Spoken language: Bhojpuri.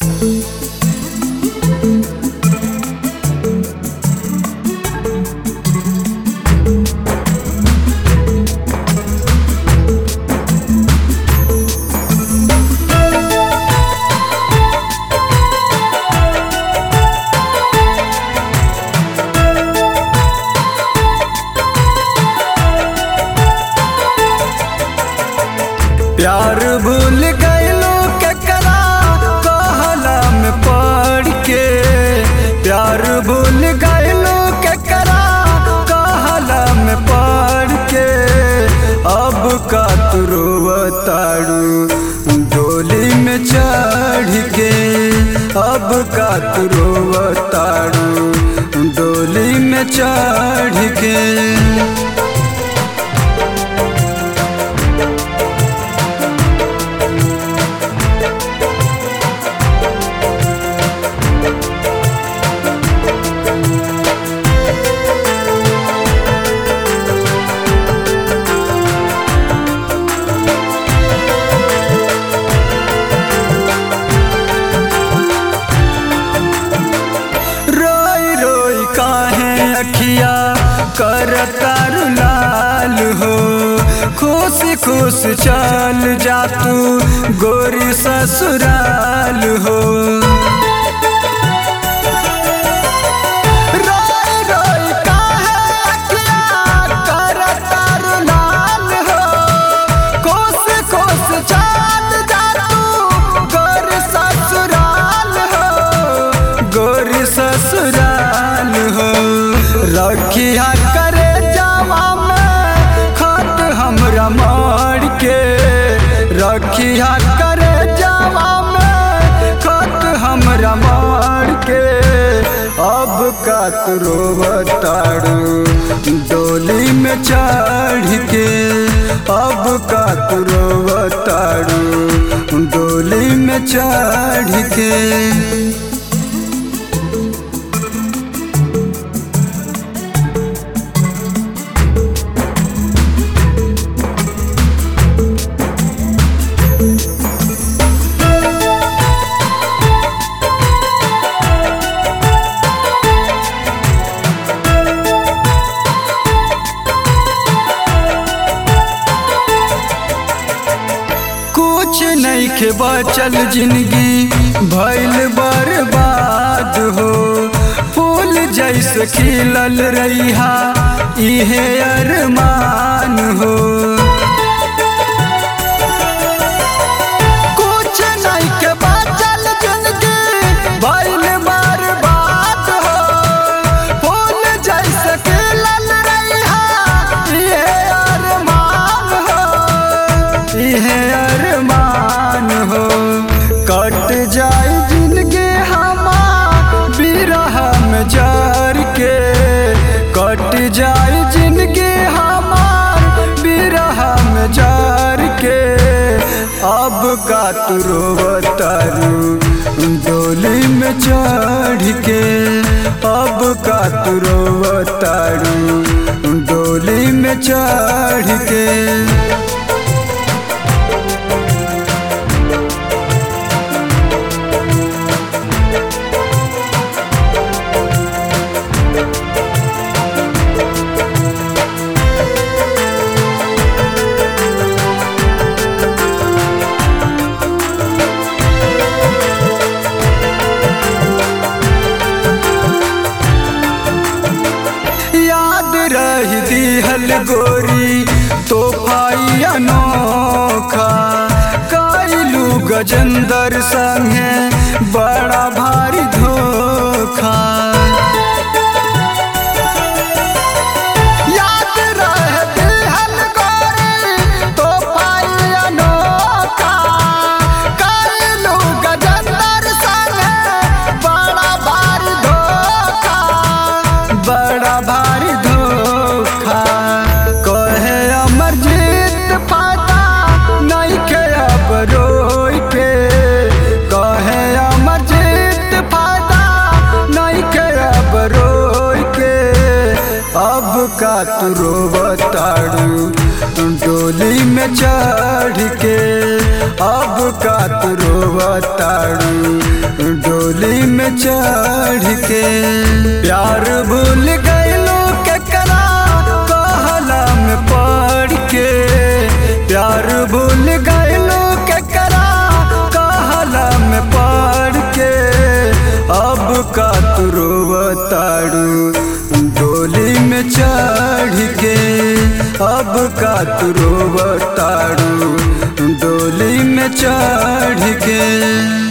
प्यार भूल गईलो केकरा कहला में पड़ के प्यार भूल गईलो केकरा कहला में पड़ के अब का तू रोवताड़ू डोली में चढ़ के अब का तू रोवताड़ू डोली में चढ़ के रोई रोई काहे अखिया करतार लाल हो खुश खुश चल जा तू गोरी ससुराल हो रोई रोई काहे अखिया करतार लाल हो खुश खुश चल जा तू गोरी ससुराल हो गोरी ससुराल हो रखिया करे जावा में खत हमरा मार के रखिया करे जावा में खत हमरा मार के अब का तू रोवताड़ू डोली में चढ़ के अब का तू रोवताड़ू डोली में चढ़ के कुछ नहीं के बचल जिंदगी भइल बर्बाद हो फूल जैसे खिलल रहिहा इहे अरमान हो कुछ नहीं के बचल जिंदगी भइल बर्बाद हो फूल जैसे खिलल रहिहा इहे अरमान हो इहे अरमान हो कट जाए जिंदगी हमार बिरह में जार के कट जाए जिंदगी हमार बिरह में जार के अब का तू रोवतारू डोली में चढ़ के अब का तू रोवतारू डोली में चढ़ के याद रही दिहल गोरी तोहफाई अनोखा कैलू गजेंदर संगे बड़ा भारी धोखा याद रहे दिहल गोरी तोहफाई अनोखा कैलू गजेंदर संगे बड़ा भारी धोखा बड़ा भारी धोखा कहे अमरजीत पाता नहीं के अब रोई के कहे अमरजीत पाता नहीं के अब रोई के अब का तू रोवताड़ू डोली में चढ़ के अब का तू रोवताड़ू में चढ़ के प्यार भूल गईलो केकरा कहला में पढ़ के प्यार भूल गईलो केकरा कहला में पढ़ के अब का तू रोवताड़ू डोली में चढ़ के अब का तू रोवताड़ू डोली में चढ़ के